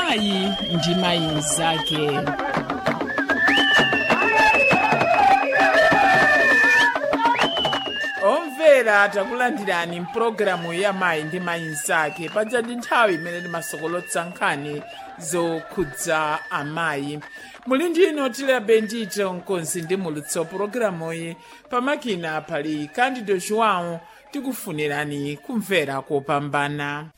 mayi ndi mayi mnzake omvera takulandirani mpulogalamu ya mayi ndi mayi mnzake padzadi nthawi imene timasokolotsa nkhani zokhudza amayi muli ndino tilabe ndito mkonzi ndi mulutso pulogalamuyi pamakina pali candido joão tikufunirani kumvera kopambana